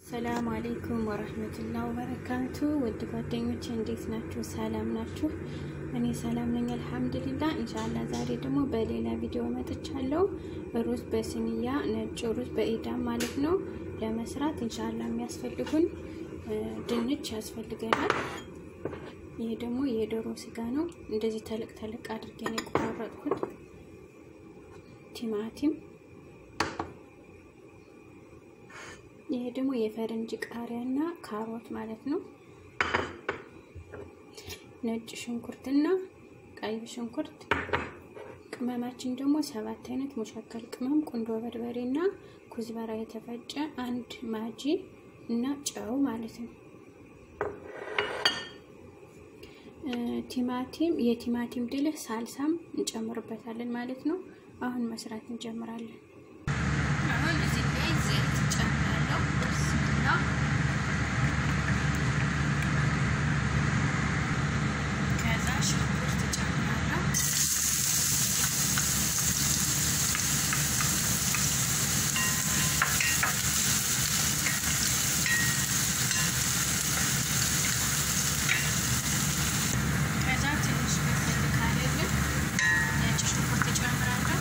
ሰላም አሌይኩም ወረህመቱላ ወበረካቱ። ውድ ጓደኞች እንዴት ናችሁ? ሰላም ናችሁ? እኔ ሰላም ነኝ አልሐምዱሊላ። እንሻላ ዛሬ ደግሞ በሌላ ቪዲዮ መጥቻለሁ። ሩዝ በስንያ ነጭ ሩዝ በኢዳም ማለት ነው ለመስራት እንሻላ የሚያስፈልጉን ድንች ያስፈልገናል። ይሄ ደግሞ የዶሮ ስጋ ነው። እንደዚህ ተለቅ ተለቅ አድርጌ ነው የቆራረጥኩት። ቲማቲም ይሄ ደግሞ የፈረንጅ ቃሪያና ካሮት ማለት ነው። ነጭ ሽንኩርትና ቀይ ሽንኩርት፣ ቅመማችን ደግሞ ሰባት አይነት ሙሸከል ቅመም፣ ቁንዶ በርበሬና ኩዝበራ የተፈጨ አንድ ማጂ እና ጨው ማለት ነው። ቲማቲም የቲማቲም ድልህ ሳልሳም እንጨምርበታለን ማለት ነው። አሁን መስራት እንጀምራለን። አሁን እዚህ ላይ ዘይት ጨምራለሁ። ብስሚላ ከዛ ሽንኩርት ጨምራለሁ። ከዛ ትንሽ በሰል ካለልን ነጭ ሽንኩርት ጨምራለሁ።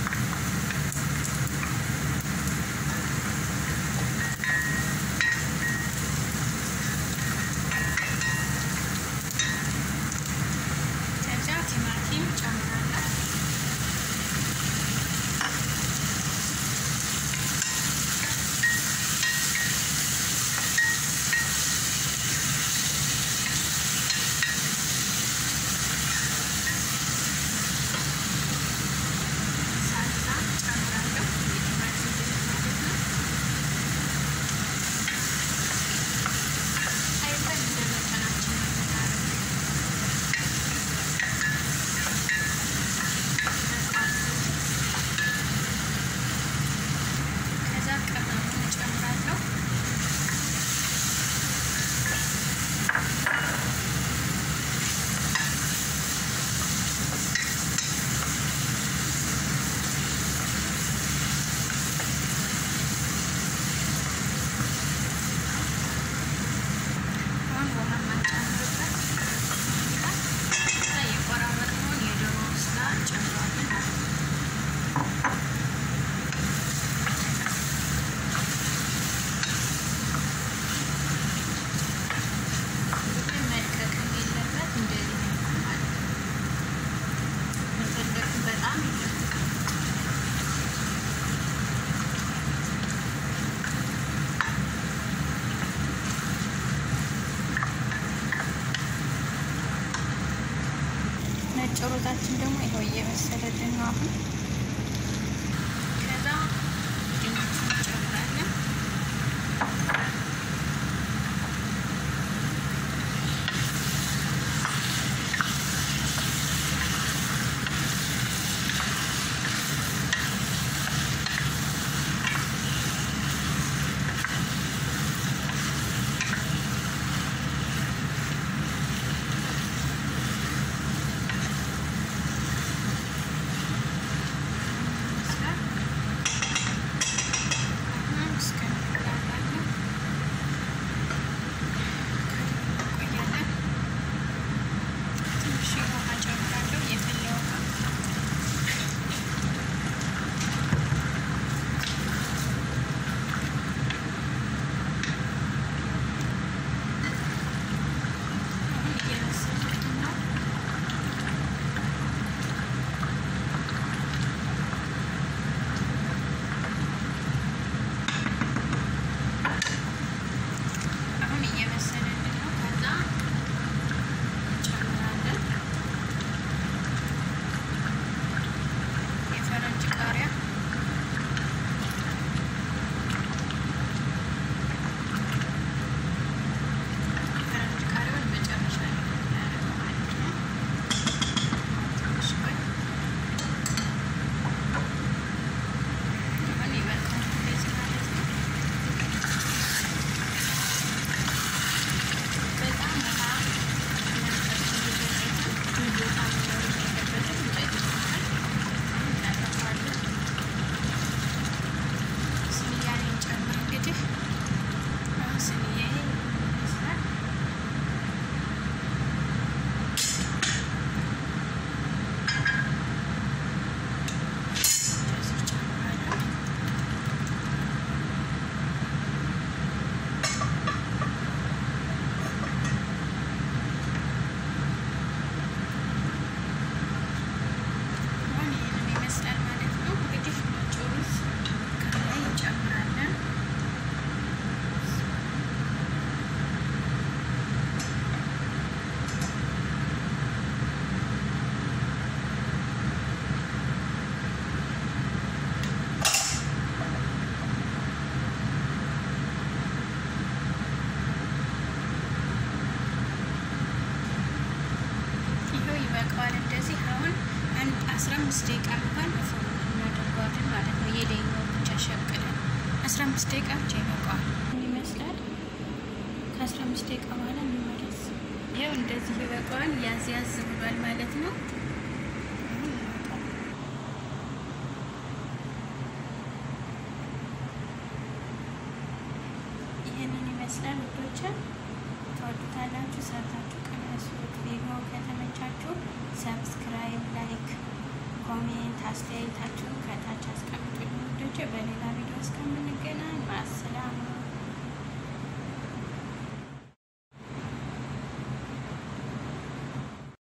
ከዛ ቲማቲም ጨምራለሁ። ሳልሳ ጨምራለሁ። የቲማቲም ድልህ ማለት ነው። አይተን እንደ መጠናችን ነው የምናደርገው። ከዛ ቅመሙን እጨምራለሁ። አሁን ውሃ ማንጨምርበት ከዛ የቆራረጥነውን የዶሮ ስጋ እንጨምራለን ማለት ነው። ግን መልቀቅም የለበት እንደዚህ ነው ማለት ነው። መፈለግ በጣም የለበትም። ነጭ ሩዛችን ደግሞ ይኸው እየበሰለልን ነው አሁን። ከዛ ድንቹን እንጨምራለን። አስራ አምስት ደቂቃ እንኳን እፎን እናደርገዋለን ማለት ነው። የላይኛው ብቻ ሸቅለን አስራ አምስት ደቂቃ ብቻ ይበቃዋል። ምን ይመስላል? ከአስራ አምስት ደቂቃ በኋላ እንመለስ። ይኸው እንደዚህ ይበቃዋል። ያዝ ያዝ ብሏል ማለት ነው። ይህንን ይመስላል ውዶች። ተወዱታላችሁ። ሰርታችሁ ቀመሱት። ቪዲዮ ከተመቻችሁ ሰብስክራይብ፣ ላይክ፣ ኮሜንት አስተያየታችሁን ከታች አስቀምጡልኝ ውዶች። በሌላ ቪዲዮ እስከምንገናኝ ማሰላሙ